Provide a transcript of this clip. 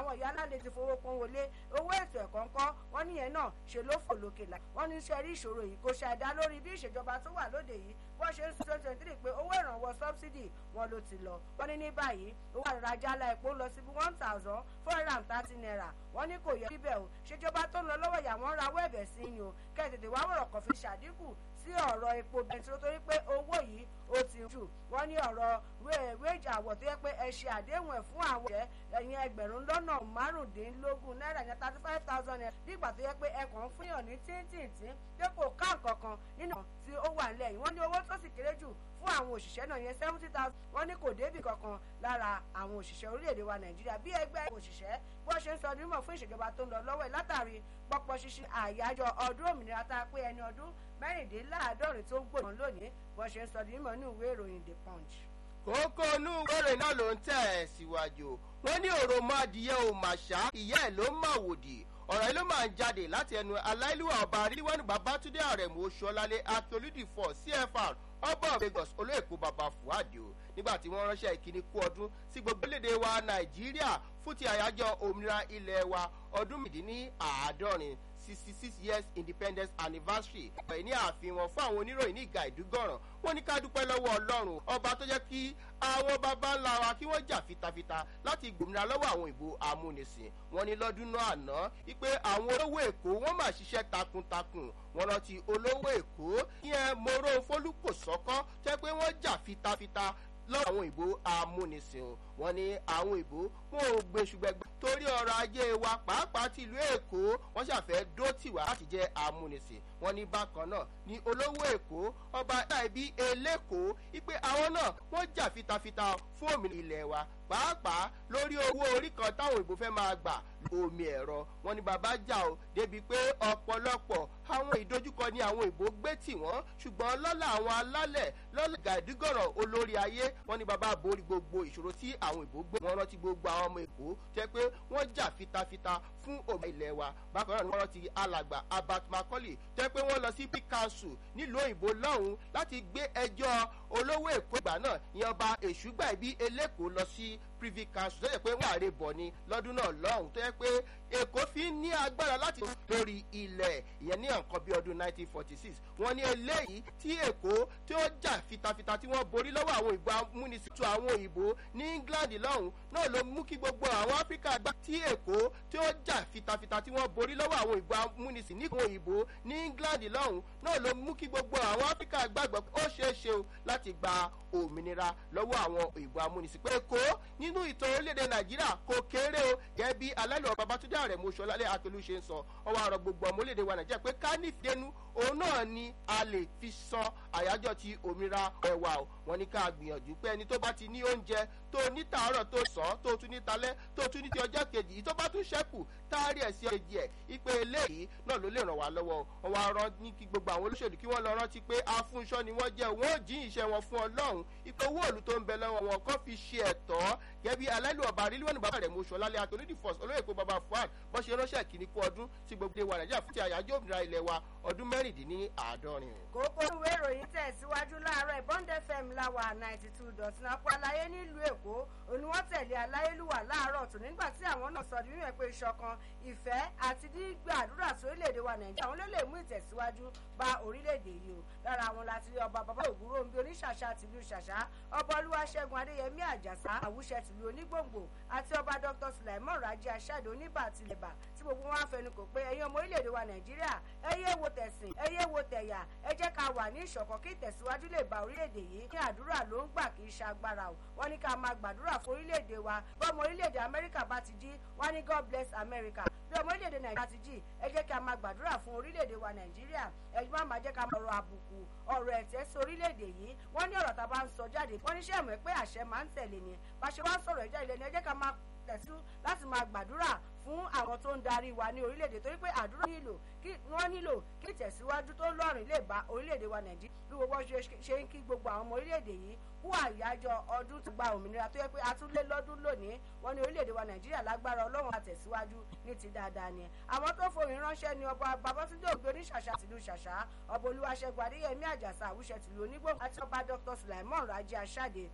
àwọn ìyá aláàlẹ ti fowó pọn wọlé owó ètò ẹ̀kọ́ ńkọ́ wọ́n níyẹn náà ṣe ló fò lókè là wọ́n ní iṣẹ́ rí ìṣòro yìí kò ṣàìdá lórí bí ìṣèjọba tó wà lóde yìí wọ́n ṣe ń sọ twenty twenty three pé owó ìrànwọ́ sọ́bsidì wọn ló ti lọ wọ́n ní ní báyìí owó àràjà ala epo lọ sí one thousand four hundred and thirty naira wọ́n ní kò yẹ bíbẹ̀ o ṣèjọba tó ń lọ lọ́wọ́ ìyá wọn rawọ́ ẹ̀bẹ̀ sí ni o kẹ́tẹ̀tẹ̀ wá wọ̀rọ̀ kàn fi ṣàdínkù sí ọ̀rọ̀ epo bẹntiró torí pé owó yìí ó ti jù wọ́n ní ọ̀rọ̀ wéèjì àwọ̀ tó yẹ pé ẹ ṣe àdéhùn ẹ̀ fún àwọn ẹ̀ ẹ̀yìn ẹgbẹ̀rún lọ́nà márùndínlógún náírà yẹn thirty five thousand naira nígbà tó yẹ pé ẹ kàn ń fún yàn ní tíntìntín pé kò ká nǹkan kan nínú tí ó wà nílẹ̀ yìí wọ́n ní owó tó sì kéré jù fún àwọn òṣìṣẹ́ náà yẹn seventy thousand wọ́n ní kò débì kankan lára àwọn òṣìṣẹ́ orílẹ̀-èdè wa nàìjíríà bí ẹgbẹ́ òṣìṣẹ́ bó ṣe ń sọ ọdún mọ̀ fún ìṣèjọba tó ń lọ lọ́wọ́ ẹ̀ látàrí pọpọ ṣíṣe àyájọ́ ọdún òmìnira tá a pé ẹni ọdún mẹ́rìndínláàádọ́rin tó ń gbòòrùn lónìí bó ṣe ń sọ ọdún mọ̀ ní ìwé ìròyìn the punch. kókó inú ìwéèrè náà ló ń tẹ̀ ẹ́ síwájú wọ́n ní òròmọ adìyẹ ò màṣá ìyá ẹ̀ ló máa wòdì ọ̀rọ̀ yìí ló máa ń jáde láti ẹnu aláìlúwà ọba ríwánu babátúndé àrẹ̀mú oṣuọlálé akíolúdì fọ cfr ọba of lagos olóòkú baba fuadi o nígbà tí wọ́n ránṣẹ́ ìkíní kú ọdún sí gbogbo léde wa nàìjíríà fún ti àyájọ́ òmìnira ilẹ̀ wa ọdún mìdíní àádọ́rin sixty six years independence anniversary ọ̀pẹ̀ ní àfihàn fún àwọn oníròyìn ní ìgà ìdúgọ̀ràn wọ́n ní ká dúpẹ́ lọ́wọ́ ọlọ́run ọba tó jẹ́ kí àwọn baba ńlá wa kí wọ́n jà fitafita láti gbòmìnira lọ́wọ́ àwọn ìbò amúnisìn wọ́n ní lọ́dún náà àná wípé àwọn olówó èkó wọ́n máa ṣiṣẹ́ takuntakun wọ́n rántí olówó èkó yẹn moro fólúkòsọ́kọ́ jẹ́ pé wọ́n jà fitafita lọ́wọ́ àwọn ìbò amúnisìn o wọ́n ní àwọn ìbò wọn ò gbé ṣùgbẹ́gbẹ́ torí ọrọ̀ ajé wa pàápàá ti ìlú èkó wọ́n ṣàfẹ́ dó tiwa láti jẹ́ amúnisìn wọ́n ní bákan náà ní olówó èkó ọba láìbí eléko ipe àwọn náà wọ́n jà fitafita fún òmìnira ilẹ̀ wa pàápàá lórí owó orí kan táwọn ìbò fẹ́ máa gbà omi ẹ̀rọ wọn ni bàbá jà ó débi pé ọ̀pọ̀lọpọ̀ àwọn ìdojúkọ ni àwọn ìbò gbé tì wọ́n ṣùgbọ́n lọ́la àwọn alálẹ̀ lọ́la gàdúgọ̀rọ̀ olórí ayé wọn ni bàbá borí gbogbo ìṣòro tí àwọn ìbò gbé wọn rántí gbogbo àwọn ọmọ èkó jẹ́ pé wọ́n jà fitafita fún òmìnira ilẹ̀ wa bákan náà ni wọ́n rántí alàgbà abat macaulay jẹ́ pé wọ́n lọ sí pikasu nílùú òyìnbó lọ́hùn láti gbé ẹjọ́ olówó èkó ìgbà náà ìyẹn ọba èṣùgbà ìbí eléko lọ sí privy council tó yẹ pé wọ́n àrè bọ̀ ni lọ́dún náà lọ́hùn tó yẹ pé èkó fi ń ní agbára láti lórí ilẹ̀ ìyẹn ní nǹkan bí ọdún 1946 wọ́n ní eléyìí tí èkó tí ó jà fitafita tí wọ́n borí lọ́wọ́ àwọn ìbò amúnisìtú àwọn òyìnbó ní england lọ́hùn náà ló mú kí gbogbo àwọn áfíríkà gbà tí èkó tí ó jà fitafita tí wọ́n borí lọ́wọ́ àwọn ìbò amúnisìn ní àwọn òyìnbó ní england lọ́hùn náà ló mú kí gbogbo àwọn áfíríkà gbàgbọ́ ó ṣeé ṣe o láti gba òmìnira lọ́wọ́ àwọn ìbò amúnisìn pé èkó nínú ìtàn orílẹ̀-èdè nàìjíríà kò kéré o gẹ́gẹ́ bí alálẹ̀ babatunde ààrẹ mọ́ṣọ́lálẹ̀ akelu ṣe ń sọ ọwọ́ àrọ̀ gbogbo ọmọ orílẹ̀-èdè wa nàìjíríà pé ká nífẹ̀ẹ́nu òun náà ni a lè fi san àyájọ́ ti òmìnira ẹ̀wà o wọn ní ká gbìyànjú pé ẹni tó bá ti ní oúnjẹ tó ní tàárọ̀ tó sàn tó tún ní talẹ́ tó tún ní ti ọjọ́ kejì yìí tó bá tún ṣẹ́kù táàrí ẹ̀ sí ọjọ́ ẹ̀ ipe eléyìí náà ló lè ràn wá lọ́wọ́ wọn wá rán ní kí gbogbo àwọn olóṣèlú kí wọ́n lọ rántí pé afúnṣọ́ ni wọ́n jẹ́ wọ́n jí ìṣẹ́ wọn fún ọlọ́run ipe owó òòlù tó ń bẹ lọ́wọ́ wọn kọ́ fi ṣe ẹ̀tọ́ gẹ́bí alẹ́lú ọba rílíọ̀nù bàbá rẹ̀ mú sọlálẹ́ àtòlídìí fọ́s olóyèkó baba fuad bọ́ ṣe ránṣẹ́ kìíní kú ọdún sí gbogbo ìwà nàìjíríà fún ti àyájọ́ òmìnira ilẹ̀ wa ọdún mẹ́rìndínláàádọ́rin. kókó ìwé ìròyìn tẹ̀síwájú láàárọ̀ ìbọn fm láwà ninety two dot nine apá aláyé nílùú èkó òní wọ́n tẹ̀lé aláyélúwà láàárọ̀ tó nígbà tí àwọn náà sọ nínú ẹ̀ pé ìṣọ̀kan ìfẹ́ àti gbígbà àdúrà sórílẹ̀-èdè wa nàìjíríà àwọn ló lè mú ìtẹ̀síwájú bá orílẹ̀-èdè yìí o lára àwọn láti rí ọba bàbá ògúrò ń bí oníṣàṣà tìlú ṣàṣà ọba olúwaṣẹ́gun adéyẹmí àjàsá àwùṣẹ tìlú onígbòǹgbò àti ọba dr sulaimon raji aṣáde oníbà tilẹ̀bà tí gbogbo wọn á fẹnu kò pé ẹ̀yin ọmọ orílẹ̀-èdè wa nàìjíríà ẹ yé wo tẹ̀sìn ẹ yé wo tẹ̀yà ẹ jẹ́ ká wà ní ìṣọ̀kan kí ìtẹ̀síwájú lè bá orílẹ̀-èdè yìí kí àdúrà ló ń gbà kì í ṣe agbára o wọ́n ní ká máa gbàdúrà fún orílẹ̀-èdè wa bọ́mọ orílẹ̀-èdè amẹ́ríkà bá ti jí wọ́n ní god bless america bí ọmọ orílẹ̀-èdè nàìjíríà ti jí ẹ jẹ́ ká máa gbàdúrà fún orílẹ̀-èdè wa nàìjíríà ẹ má máa jẹ́ ká máa ọ̀rọ̀ àbùkù ọ̀rọ̀ ẹ̀tẹ́ sí orílẹ̀-èdè yìí wọ́n ní ọ̀rọ̀ tá a bá ń sọ jáde wọ́n ní sẹ́ẹ̀mọ́ pé àṣẹ máa ń tẹ̀lé ni bá ṣe wá sọ̀rọ̀ ìjà ilẹ̀ ni ẹ jẹ́ ká máa tẹ̀sí láti máa gbàdúrà fún àwọn tó ń darí wa ní orílẹ̀-èdè torí pé àdúrà nílò kí wọ́n nílò kí ìtẹ̀síwájú tó lọ́rìn lè bá orílẹ̀-èdè wa nàìjíríà bí gbogbo ṣe ń kí gbogbo àwọn ọmọ orílẹ̀-èdè yìí kú àyájọ́ ọdún tó gba òmìnira tó yẹ pé a tún lé lọ́dún lónìí wọ́n ní orílẹ̀-èdè wa nàìjíríà lágbára ọlọ́run àtẹ̀síwájú ní ti dáadáa ni àwọn tó fohùn ránṣẹ́ ni ọba babatunde ògbé oníṣàṣà tìlú ṣàṣà ọba olúwaṣẹ́gun adéyẹmí àjàsà àwùṣẹ tìlú onígbò àti ọba dr sulaimon raji aṣáde